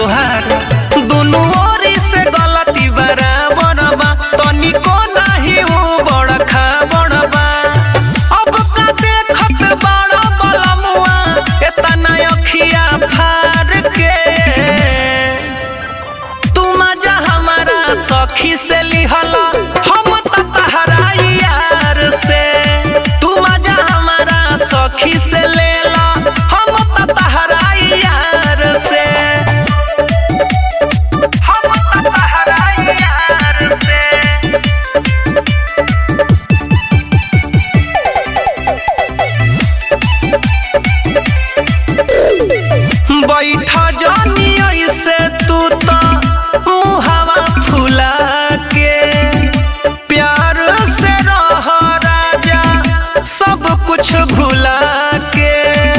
तोहार दुनू ओरी से गलती बराबर बा तनिको नाही ऊ बड़खा बड़बा अब का देखत बड़ा बलमुआ एतना अखिया फार के तू मजा हमारा सखी से लिहला हम त तहरा यार से तू मजा हमारा सखी से लेला हम त तहरा यार से हम त तहरा यार से बैठ जानी ऐसे तू तो मुहावा फुला के प्यार से रह राजा सब कुछ भुला के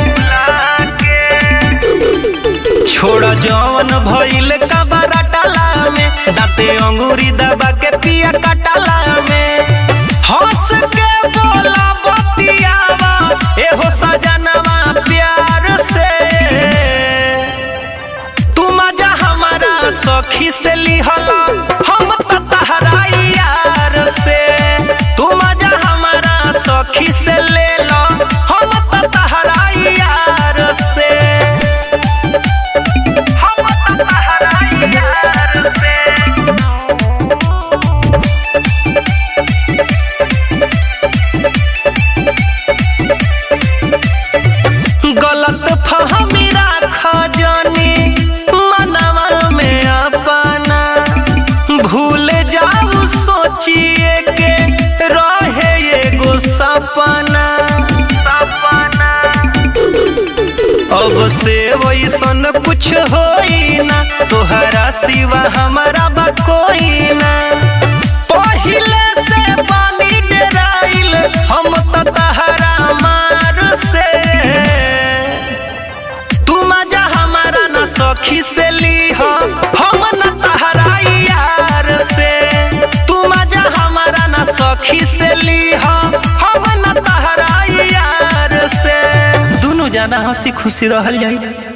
छोड़ जवन भइल कबरा टाला में दाते अंगूरी दबा के पिया कटाला में हंस के बोला बतियावा एहो सजनवा प्यार से तू मजा हमारा सखी से लिहला हम त तहरा यार से तू मजा हमारा सखी से लेला हम त तहरा यार से हम त तहरा यार से गलत फहमी राख जानी मनवा में अपना भूल जाऊ सोचिए के रहे एगो सपना सपना अब से वैसन कुछ होई ना तोहरा सिवा हमारा बा कोई ना पहिले से पानी डराइल हम त तहरा मार से तू मजा हमारा ना सखी से लीह हम न तहरा यार से तू मजा हमारा ना सखी से लीह हम न तहरा यार से दोनों जाना हंसी खुशी रहल जाई